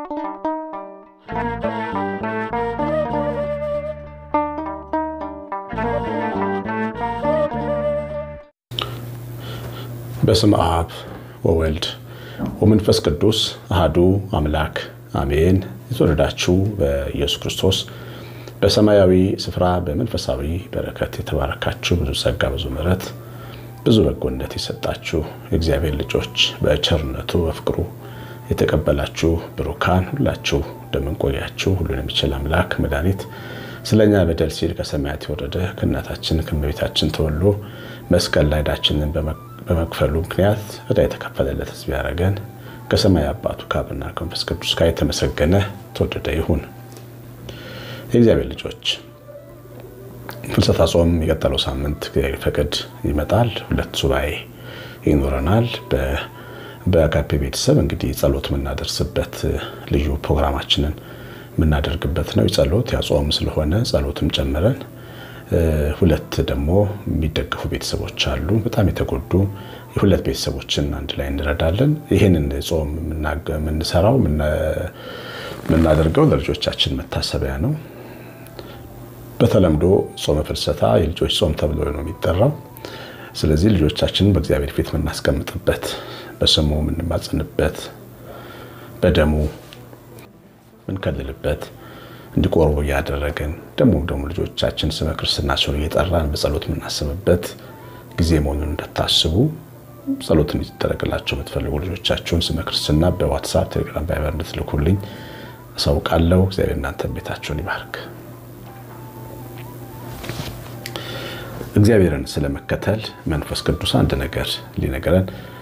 በስም አብ ወወልድ ወመንፈስ ቅዱስ አህዱ አምላክ አሜን። የተወደዳችሁ በኢየሱስ ክርስቶስ በሰማያዊ ስፍራ በመንፈሳዊ በረከት የተባረካችሁ ብዙ ጸጋ፣ ብዙ ምሕረት፣ ብዙ በጎነት የሰጣችሁ የእግዚአብሔር ልጆች በቸርነቱ በፍቅሩ የተቀበላችሁ ብሩካን ሁላችሁ እንደምንቆያችሁ ሁሉን የሚችል አምላክ መድኃኒት ስለኛ በደል ሲል ከሰማያት የወረደ ከእናታችን ከእመቤታችን ተወልዶ መስቀል ላይ ዕዳችንን በመክፈሉ ምክንያት ዕዳ የተከፈለለት ሕዝብ ያደረገን ከሰማይ አባቱ ከአብና ከመንፈስ ቅዱስ ጋር የተመሰገነ ተወደደ ይሁን። የእግዚአብሔር ልጆች ፍልሰታ ጾም የቀጠለው ሳምንት እግዚአብሔር ፈቅድ ይመጣል። ሁለት ሱባኤ ይኖረናል። በአጋፔ ቤተሰብ እንግዲህ ጸሎት የምናደርስበት ልዩ ፕሮግራማችንን የምናደርግበት ነው። የጸሎት ያጾም ስለሆነ ጸሎትም ጨምረን ሁለት ደግሞ የሚደገፉ ቤተሰቦች አሉ። በጣም የተጎዱ የሁለት ቤተሰቦችን አንድ ላይ እንረዳለን። ይህንን ጾም የምንሰራው የምናደርገው ለልጆቻችን መታሰቢያ ነው። በተለምዶ ጾመ ፍልሰታ የልጆች ጾም ተብሎ ነው የሚጠራው። ስለዚህ ልጆቻችንን በእግዚአብሔር ፊት የምናስቀምጥበት፣ በስሙ የምንማጽንበት፣ በደሙ ምንከልልበት እንዲቆርቡ እያደረግን ደግሞ ደግሞ ልጆቻችን ስመ ክርስትና ሲሆን እየጠራን በጸሎት የምናስብበት ጊዜ መሆኑን እንደታስቡ ጸሎት እንዲደረግላቸው የምትፈልጉ ልጆቻችሁን ስመ ክርስትና በዋትሳፕ ቴሌግራም፣ ቫይበር እንድትልኩልኝ አሳውቃለሁ። እግዚአብሔር እናንተን ቤታችሁን ይባርክ። እግዚአብሔርን ስለመከተል መንፈስ ቅዱስ አንድ ነገር ሊነገረን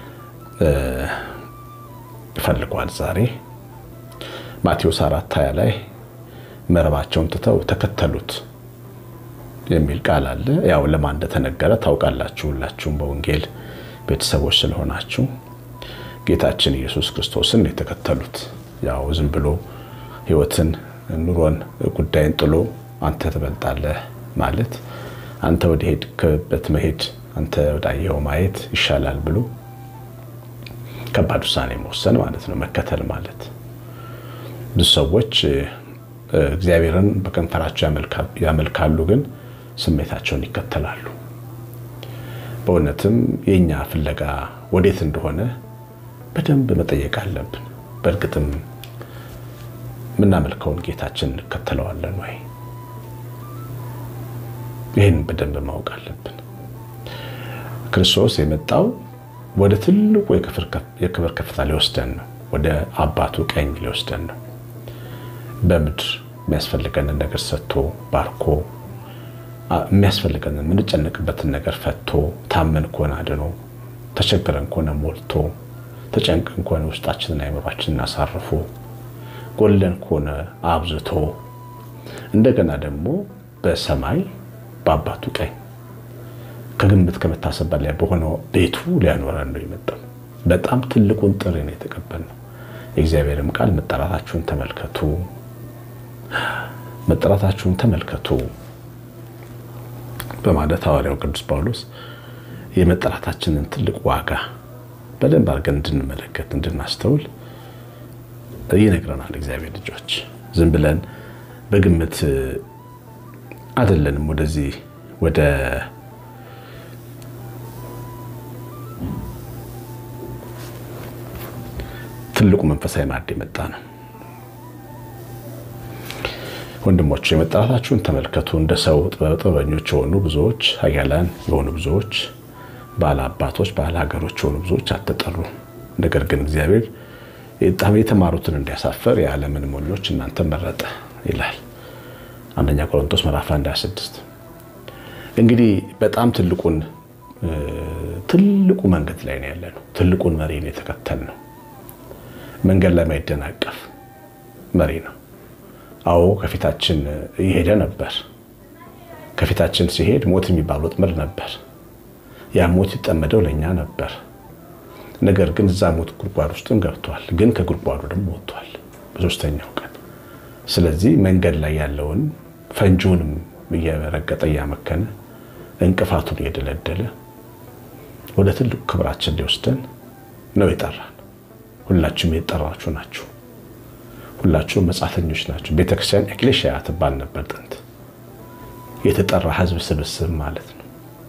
ፈልጓል ዛሬ ማቴዎስ አራት ሀያ ላይ መረባቸውን ትተው ተከተሉት የሚል ቃል አለ። ያው ለማን እንደተነገረ ታውቃላችሁ። ሁላችሁም በወንጌል ቤተሰቦች ስለሆናችሁ ጌታችን ኢየሱስ ክርስቶስን የተከተሉት ያው ዝም ብሎ ሕይወትን ኑሮን ጉዳይን ጥሎ አንተ ትበልጣለህ ማለት አንተ ወደ ሄድክበት መሄድ አንተ ወዳየኸው ማየት ይሻላል ብሎ ከባድ ውሳኔ መወሰን ማለት ነው። መከተል ማለት ብዙ ሰዎች እግዚአብሔርን በከንፈራቸው ያመልካሉ፣ ግን ስሜታቸውን ይከተላሉ። በእውነትም የእኛ ፍለጋ ወዴት እንደሆነ በደንብ መጠየቅ አለብን። በእርግጥም የምናመልከውን ጌታችን እንከተለዋለን ወይ? ይህን በደንብ ማወቅ አለብን። ክርስቶስ የመጣው ወደ ትልቁ የክብር ከፍታ ሊወስደን ነው። ወደ አባቱ ቀኝ ሊወስደን ነው። በምድር የሚያስፈልገንን ነገር ሰጥቶ ባርኮ የሚያስፈልገንን የምንጨነቅበትን ነገር ፈቶ ታመን ከሆነ አድኖ ተቸግረን ከሆነ ሞልቶ ተጨንቀን ከሆነ ውስጣችንን አይምሯችንን አሳርፎ ጎለን ከሆነ አብዝቶ እንደገና ደግሞ በሰማይ በአባቱ ቀኝ ከግምት ከመታሰብ በላይ በሆነው ቤቱ ሊያኖረን ነው የመጣው። በጣም ትልቁን ጥሪ ነው የተቀበልነው። የእግዚአብሔርም ቃል መጠራታችሁን ተመልከቱ መጠራታችሁን ተመልከቱ በማለት ሐዋርያው ቅዱስ ጳውሎስ የመጠራታችንን ትልቅ ዋጋ በደንብ አድርገን እንድንመለከት እንድናስተውል ይነግረናል። እግዚአብሔር ልጆች ዝም ብለን በግምት አይደለንም ወደዚህ ወደ ትልቁ መንፈሳዊ ማዕድ የመጣ ነው። ወንድሞች የመጠራታችሁን ተመልከቱ። እንደ ሰው ጥበበኞች የሆኑ ብዙዎች፣ ኃያላን የሆኑ ብዙዎች፣ ባለ አባቶች፣ ባለ ሀገሮች የሆኑ ብዙዎች አልተጠሩ። ነገር ግን እግዚአብሔር የተማሩትን እንዲያሳፈር የዓለምን ሞኞች እናንተ መረጠ ይላል አንደኛ ቆሮንቶስ ምዕራፍ 1 26 እንግዲህ በጣም ትልቁን ትልቁ መንገድ ላይ ነው ያለነው። ትልቁን መሪ ነው የተከተልነው። መንገድ ላይ ማይደናቀፍ መሪ ነው። አዎ ከፊታችን እየሄደ ነበር። ከፊታችን ሲሄድ ሞት የሚባል ወጥመድ ነበር። ያ ሞት ይጠመደው ለእኛ ነበር። ነገር ግን እዛ ሞት ጉድጓድ ውስጥም ገብቷል። ግን ከጉድጓዱ ደግሞ ወጥቷል በሶስተኛው ቀን። ስለዚህ መንገድ ላይ ያለውን ፈንጂውንም እየረገጠ እያመከነ እንቅፋቱን እየደለደለ ወደ ትልቁ ክብራችን ሊወስደን ነው የጠራን። ሁላችሁም የተጠራችሁ ናችሁ። ሁላችሁም መጻተኞች ናቸው። ቤተክርስቲያን ኤክሌሽያ ትባል ነበር ጥንት፣ የተጠራ ሕዝብ ስብስብ ማለት ነው።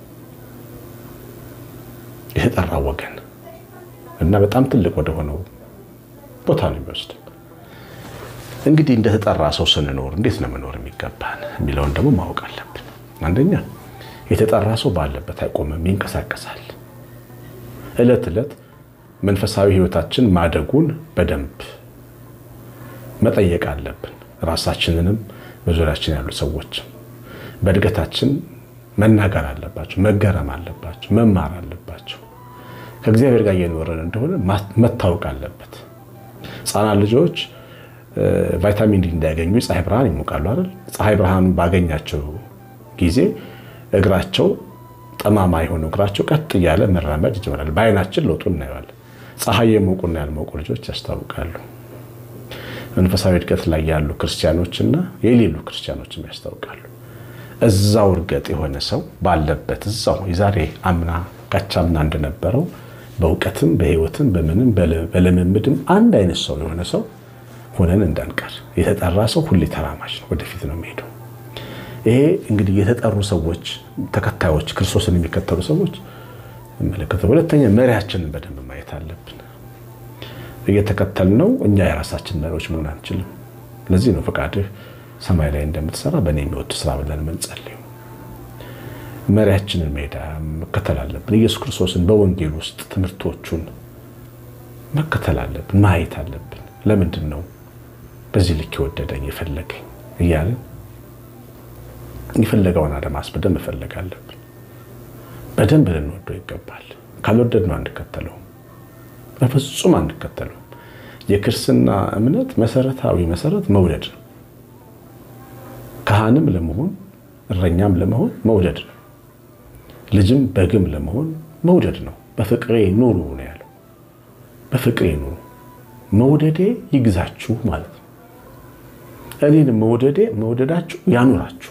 የተጠራ ወገን እና በጣም ትልቅ ወደሆነው ቦታ ነው የሚወስድ። እንግዲህ እንደተጠራ ሰው ስንኖር እንዴት ነው መኖር የሚገባን የሚለውን ደግሞ ማወቅ አለብን። አንደኛ የተጠራ ሰው ባለበት አይቆምም፣ ይንቀሳቀሳል። ዕለት ዕለት መንፈሳዊ ሕይወታችን ማደጉን በደንብ መጠየቅ አለብን። ራሳችንንም በዙሪያችን ያሉ ሰዎች በእድገታችን መናገር አለባቸው፣ መገረም አለባቸው፣ መማር አለባቸው። ከእግዚአብሔር ጋር እየኖረን እንደሆነ መታወቅ አለበት። ሕፃናት ልጆች ቫይታሚን ዲ እንዲያገኙ የፀሐይ ብርሃን ይሞቃሉ አይደል? ፀሐይ ብርሃን ባገኛቸው ጊዜ እግራቸው ጠማማ የሆነው እግራቸው ቀጥ እያለ መራመድ ይጀምራል። በአይናችን ለውጡ እናየዋለን። ፀሐይ የሞቁና ያልሞቁ ልጆች ያስታውቃሉ። መንፈሳዊ እድገት ላይ ያሉ ክርስቲያኖችና የሌሉ ክርስቲያኖችም ያስታውቃሉ። እዛው እርገጥ የሆነ ሰው ባለበት እዛው የዛሬ አምና ካቻምና እንደነበረው በእውቀትም በሕይወትም በምንም በልምምድም አንድ አይነት ሰው የሆነ ሰው ሆነን እንዳንቀር። የተጠራ ሰው ሁሌ ተራማጅ ነው፣ ወደፊት ነው የሚሄደው። ይሄ እንግዲህ የተጠሩ ሰዎች ተከታዮች፣ ክርስቶስን የሚከተሉ ሰዎች መለከተው። ሁለተኛ መሪያችንን በደንብ ማየት አለብን። እየተከተልነው እኛ የራሳችን መሪዎች መሆን አንችልም። ለዚህ ነው ፈቃድህ ሰማይ ላይ እንደምትሰራ በእኔ የሚወድ ስራ ብለን የምንጸልየው። መሪያችንን ሜዳ መከተል አለብን። ኢየሱስ ክርስቶስን በወንጌል ውስጥ ትምህርቶቹን መከተል አለብን፣ ማየት አለብን። ለምንድን ነው በዚህ ልክ የወደደኝ የፈለገኝ እያለን የፈለገውን አድማስ በደንብ መፈለግ አለብን። በደንብ ልንወደው ይገባል። ካልወደድነው አንከተለውም፣ በፍጹም አንከተለውም። የክርስትና እምነት መሰረታዊ መሰረት መውደድ ነው። ካህንም ለመሆን እረኛም ለመሆን መውደድ ነው። ልጅም በግም ለመሆን መውደድ ነው። በፍቅሬ ኑሩ ነው ያለው። በፍቅሬ ኑሩ፣ መውደዴ ይግዛችሁ ማለት ነው። እኔን መውደዴ መውደዳችሁ ያኑራችሁ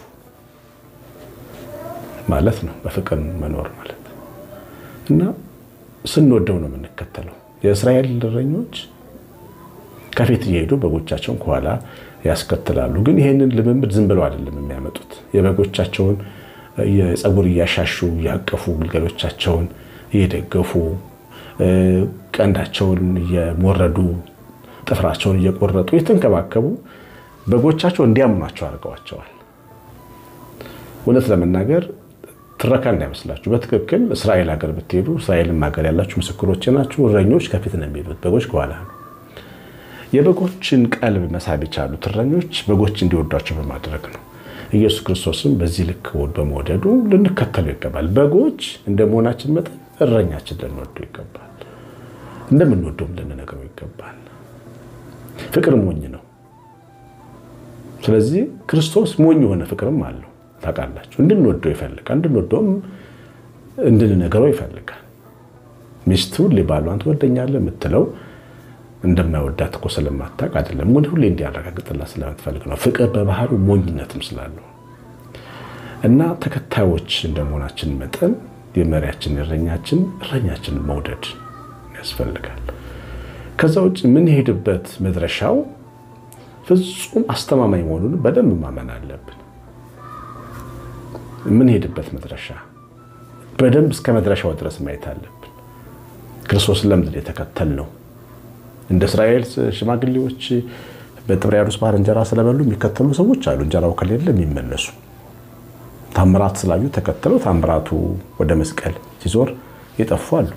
ማለት ነው። በፍቅር መኖር ማለት እና ስንወደው ነው የምንከተለው። የእስራኤል እረኞች ከፊት እየሄዱ በጎቻቸውን ከኋላ ያስከትላሉ። ግን ይህንን ልምምድ ዝም ብለው አይደለም የሚያመጡት። የበጎቻቸውን የፀጉር እያሻሹ እያቀፉ ግልገሎቻቸውን እየደገፉ ቀንዳቸውን እየሞረዱ ጥፍራቸውን እየቆረጡ የተንከባከቡ በጎቻቸው እንዲያምኗቸው አድርገዋቸዋል። እውነት ለመናገር ትረካ እንዳይመስላችሁ። በትክክል እስራኤል ሀገር ብትሄዱ እስራኤልም ሀገር ያላችሁ ምስክሮች ናችሁ። እረኞች ከፊት ነው የሚሄዱት፣ በጎች ከኋላ ነው። የበጎችን ቀልብ መሳብ የቻሉት እረኞች በጎች እንዲወዷቸው በማድረግ ነው። ኢየሱስ ክርስቶስም በዚህ ልክ በመውደዱ ልንከተለው ይገባል። በጎች እንደ መሆናችን መጠን እረኛችን ልንወደው ይገባል። እንደምንወደውም ልንነግረው ይገባል። ፍቅር ሞኝ ነው። ስለዚህ ክርስቶስ ሞኝ የሆነ ፍቅርም አለው። ታውቃላችሁ፣ እንድንወደው ይፈልጋል። እንድንወደውም እንድንነግረው ይፈልጋል። ሚስቱ ሊባሏን ትወደኛለህ የምትለው እንደማይወዳት እኮ ስለማታውቅ አይደለም። ምን ሁሌ እንዲያረጋግጥላት ስለምትፈልግ ነው። ፍቅር በባህሪው ሞኝነትም ስላለው እና ተከታዮች እንደመሆናችን መጠን የመሪያችን እረኛችን እረኛችንን መውደድ ያስፈልጋል። ከዛ ውጭ የምንሄድበት መድረሻው ፍጹም አስተማማኝ መሆኑን በደንብ ማመን አለብን። የምንሄድበት መድረሻ በደንብ እስከ መድረሻው ድረስ ማየት አለብን። ክርስቶስን ለምንድን የተከተል ነው? እንደ እስራኤል ሽማግሌዎች በጥብርያዶስ ባህር እንጀራ ስለበሉ የሚከተሉ ሰዎች አሉ። እንጀራው ከሌለ የሚመለሱ ታምራት ስላዩ ተከተለው ታምራቱ ወደ መስቀል ሲዞር የጠፉ አሉ።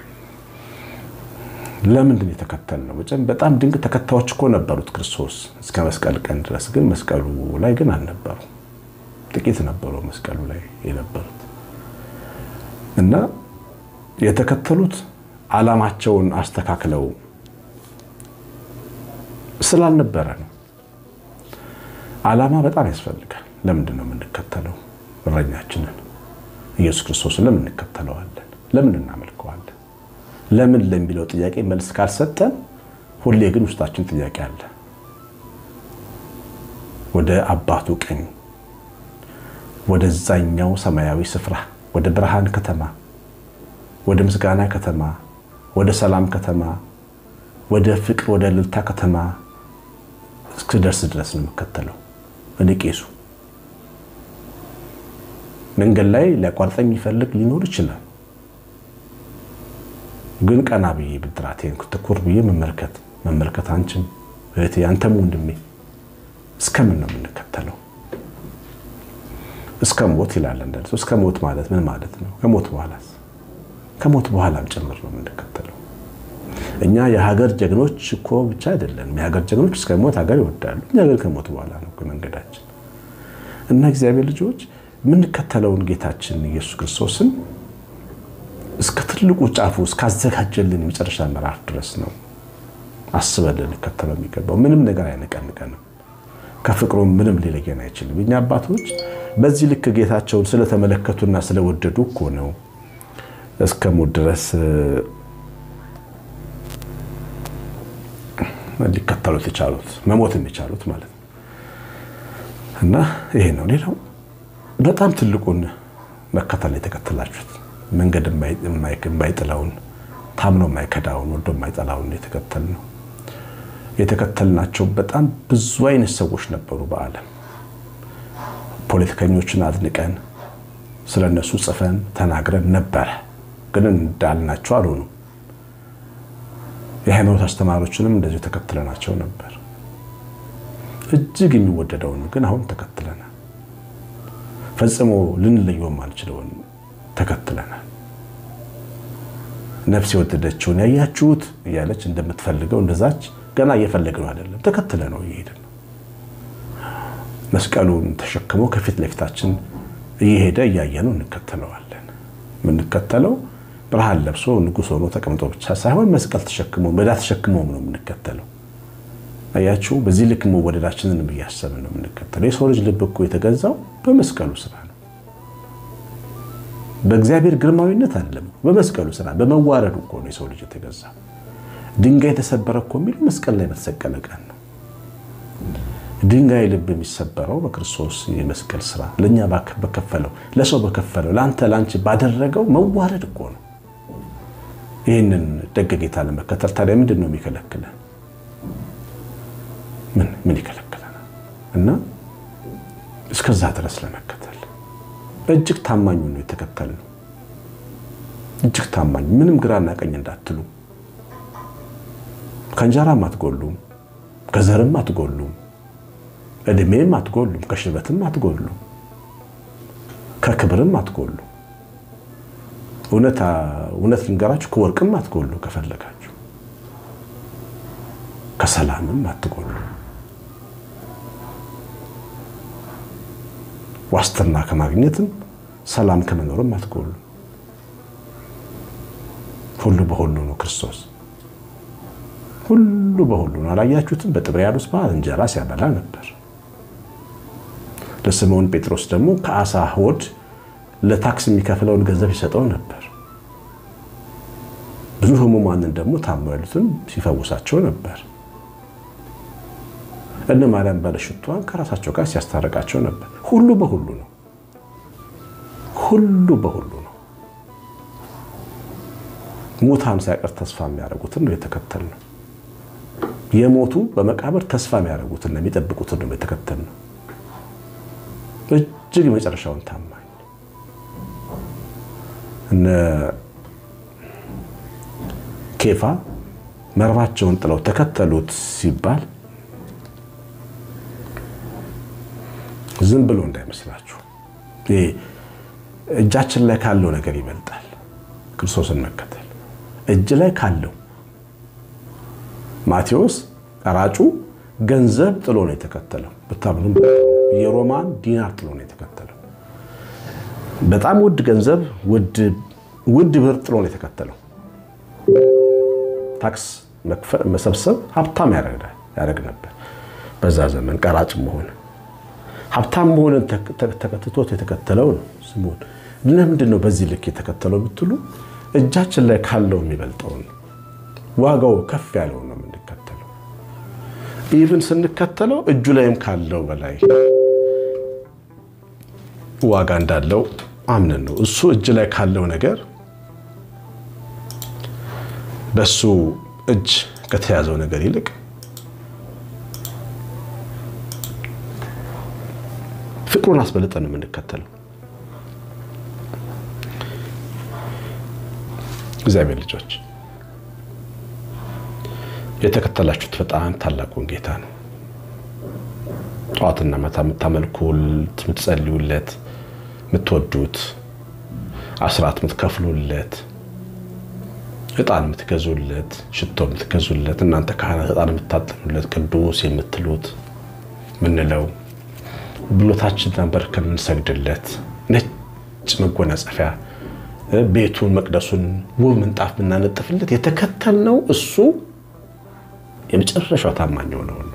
ለምንድን የተከተል ነው? በጣም ድንቅ ተከታዮች እኮ ነበሩት ክርስቶስ እስከ መስቀል ቀን ድረስ። ግን መስቀሉ ላይ ግን አልነበሩ። ጥቂት ነበሩ መስቀሉ ላይ የነበሩት እና የተከተሉት ዓላማቸውን አስተካክለው ስላልነበረ ነው። ዓላማ በጣም ያስፈልጋል። ለምንድን ነው የምንከተለው? እረኛችንን ኢየሱስ ክርስቶስን ለምን እንከተለዋለን? ለምን እናመልከዋለን? ለምን ለሚለው ጥያቄ መልስ ካልሰጠን ሁሌ ግን ውስጣችን ጥያቄ አለ። ወደ አባቱ ቀኝ ወደዛኛው ሰማያዊ ስፍራ ወደ ብርሃን ከተማ ወደ ምስጋና ከተማ ወደ ሰላም ከተማ ወደ ፍቅር ወደ እልልታ ከተማ እስክደርስ ድረስ ነው የምከተለው። እኔ ቄሱ መንገድ ላይ ሊያቋርጠኝ የሚፈልግ ሊኖር ይችላል። ግን ቀና ብዬ ብድራቴን ትኩር ብዬ መመልከት መመልከት አንቺም እህቴ አንተም ወንድሜ እስከምን ነው የምንከተለው? እስከ ሞት ይላል እንዳለ እስከ ሞት ማለት ምን ማለት ነው? ከሞት በኋላስ? ከሞት በኋላም ጭምር ነው የምንከተለው። እኛ የሀገር ጀግኖች እኮ ብቻ አይደለንም። የሀገር ጀግኖች እስከ ሞት ሀገር ይወዳሉ። እኛ ግን ከሞት በኋላ ነው መንገዳችን እና እግዚአብሔር ልጆች የምንከተለውን ጌታችን ኢየሱስ ክርስቶስን እስከ ትልቁ ጫፉ እስካዘጋጀልን የመጨረሻ ምዕራፍ ድረስ ነው አስበን ልንከተለው የሚገባው። ምንም ነገር አይነቀንቀንም። ከፍቅሩም ምንም ሊለየን አይችልም። የኛ አባቶች በዚህ ልክ ጌታቸውን ስለተመለከቱና ስለወደዱ እኮ ነው እስከ ሞት ድረስ ሊከተሉት የቻሉት መሞትም የቻሉት ማለት ነው። እና ይሄ ነው። ሌላው በጣም ትልቁን መከተል የተከተላችሁት መንገድ የማይጥለውን ታምኖ የማይከዳውን ወዶ የማይጠላውን የተከተል ነው። የተከተልናቸው በጣም ብዙ አይነት ሰዎች ነበሩ በዓለም ፖለቲከኞችን አድንቀን ስለ እነሱ ጽፈን ተናግረን ነበረ፣ ግን እንዳልናቸው አልሆኑም። የሃይማኖት አስተማሪዎችንም እንደዚሁ ተከትለናቸው ነበር። እጅግ የሚወደደውን ግን አሁን ተከትለናል። ፈጽሞ ልንለየውም አልችለውን ተከትለናል። ነፍስ የወደደችውን ያያችሁት እያለች እንደምትፈልገው እንደዛች ገና እየፈለግነው አይደለም፣ ተከትለ ነው እየሄድን ነው። መስቀሉን ተሸክሞ ከፊት ለፊታችን እየሄደ እያየነው እንከተለዋለን። የምንከተለው ብርሃን ለብሶ ንጉሥ ሆኖ ተቀምጦ ብቻ ሳይሆን መስቀል ተሸክሞ መዳ ተሸክሞም ነው የምንከተለው። አያችሁ፣ በዚህ ልክ መወደዳችንን እያሰብን ነው የምንከተለው። የሰው ልጅ ልብ እኮ የተገዛው በመስቀሉ ስራ ነው። በእግዚአብሔር ግርማዊነት አይደለም፣ በመስቀሉ ስራ በመዋረዱ እኮ ነው የሰው ልጅ የተገዛ። ድንጋይ የተሰበረ እኮ የሚለው መስቀል ላይ በተሰቀለ ቀን ነው። ድንጋይ ልብ የሚሰበረው በክርስቶስ የመስቀል ስራ ለእኛ በከፈለው ለሰው በከፈለው ለአንተ ለአንቺ ባደረገው መዋረድ እኮ ነው። ይህንን ደግ ጌታ ለመከተል ታዲያ ምንድን ነው የሚከለክለን? ምን ምን ይከለክለናል? እና እስከዛ ድረስ ለመከተል እጅግ ታማኙ ነው የተከተል ነው። እጅግ ታማኝ ምንም ግራና ቀኝ እንዳትሉ። ከእንጀራም አትጎሉም፣ ከዘርም አትጎሉም፣ እድሜም አትጎሉም፣ ከሽበትም አትጎሉም፣ ከክብርም አትጎሉም። እውነት ልንገራችሁ ከወርቅም አትጎሉ፣ ከፈለጋችሁ ከሰላምም አትጎሉ። ዋስትና ከማግኘትም ሰላም ከመኖርም አትጎሉ። ሁሉ በሁሉ ነው ክርስቶስ። ሁሉ በሁሉ ነው። አላያችሁትም? በጥብርያዶስ ባህር እንጀራ ሲያበላ ነበር። ለስምዖን ጴጥሮስ ደግሞ ከአሳ ሆድ ለታክስ የሚከፍለውን ገንዘብ ይሰጠው ነበር። ብዙ ሕሙማንን ደግሞ ታመው ያሉትን ሲፈውሳቸው ነበር። እነ ማርያም ባለሽቷን ከራሳቸው ጋር ሲያስታርቃቸው ነበር። ሁሉ በሁሉ ነው። ሁሉ በሁሉ ነው። ሙታን ሳይቀር ተስፋ የሚያደርጉትን ነው የተከተልነው። የሞቱ በመቃብር ተስፋ የሚያደርጉትን ነው የሚጠብቁትን ነው የተከተልነው። እጅግ የመጨረሻውን ታማኝ እነ ኬፋ መረባቸውን ጥለው ተከተሉት ሲባል ዝም ብሎ እንዳይመስላችሁ። እጃችን ላይ ካለው ነገር ይበልጣል ክርስቶስን መከተል። እጅ ላይ ካለው ማቴዎስ ቀራጩ ገንዘብ ጥሎ ነው የተከተለው። ብታምኑም የሮማን ዲናር ጥሎ ነው የተከተለው። በጣም ውድ ገንዘብ፣ ውድ ብር ጥሎ ነው የተከተለው። ታክስ መሰብሰብ ሀብታም ያደርግ ነበር በዛ ዘመን ቀራጭ መሆን ሀብታም መሆንን ተከትቶት የተከተለው ነው ስምዖን። ለምንድን ነው በዚህ ልክ የተከተለው ብትሉ እጃችን ላይ ካለው የሚበልጠውን ዋጋው ከፍ ያለውን ነው የምንከተለው። ኢቭን ስንከተለው እጁ ላይም ካለው በላይ ዋጋ እንዳለው አምነን ነው። እሱ እጅ ላይ ካለው ነገር በሱ እጅ ከተያዘው ነገር ይልቅ ፍቅሩን አስበልጠን ነው የምንከተለው። እግዚአብሔር ልጆች የተከተላችሁት በጣም ታላቁን ጌታ ነው። ጠዋትና ማታ የምታመልኩት፣ የምትጸልዩለት፣ የምትወዱት፣ አስራት የምትከፍሉለት፣ ዕጣን የምትገዙለት፣ ሽቶ የምትገዙለት፣ እናንተ ካህናት ዕጣን የምታጠኑለት፣ ቅዱስ የምትሉት ምንለው ብሎታችን ተንበርክከን የምንሰግድለት ነጭ መጎናጸፊያ ቤቱን መቅደሱን ውብ ምንጣፍ ብናነጥፍለት የተከተልነው እሱ የመጨረሻው ታማኝ ሆነው ነው።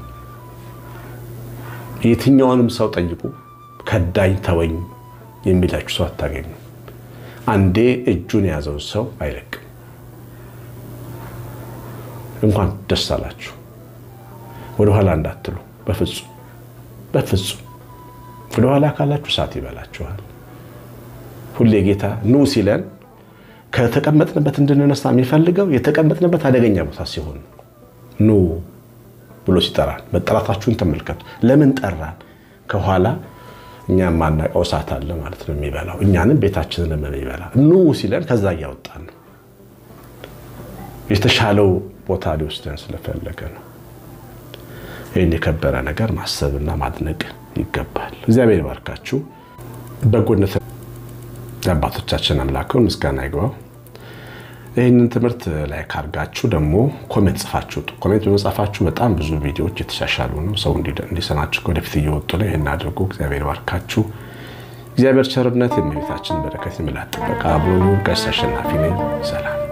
የትኛውንም ሰው ጠይቁ፣ ከዳኝ ተወኝ የሚላችሁ ሰው አታገኙ። አንዴ እጁን የያዘውን ሰው አይለቅም። እንኳን ደስ አላችሁ ወደኋላ እንዳትሉ፣ በፍጹም በፍጹም ወደኋላ ካላችሁ እሳት ይበላችኋል። ሁሌ ጌታ ኑ ሲለን ከተቀመጥንበት እንድንነሳ የሚፈልገው የተቀመጥንበት አደገኛ ቦታ ሲሆን ኑ ብሎ ሲጠራን መጠራታችሁን ተመልከቱ። ለምን ጠራን? ከኋላ እኛ የማናውቀው እሳት አለ ማለት ነው የሚበላው እኛንም ቤታችንን የሚበላ ኑ ሲለን ከዛ እያወጣን ነው። የተሻለው ቦታ ሊወስደን ስለፈለገ ነው። ይህን የከበረ ነገር ማሰብና ማድነቅ ይገባል። እግዚአብሔር ይባርካችሁ። በጎነት የአባቶቻችን አምላከውን ምስጋና ይግባው። ይህንን ትምህርት ላይ ካርጋችሁ ደግሞ ኮሜንት ጽፋችሁ ውጡ። ኮሜንት በመጻፋችሁ በጣም ብዙ ቪዲዮዎች የተሻሻሉ ነው። ሰው እንዲሰማችሁ ወደፊት እየወጡ ነው። ይህን አድርጉ። እግዚአብሔር ባርካችሁ። እግዚአብሔር ቸርነት፣ የእመቤታችን በረከት፣ የምላት ጥበቃ አብሮ ቀሲስ አሸናፊ ነኝ። ሰላም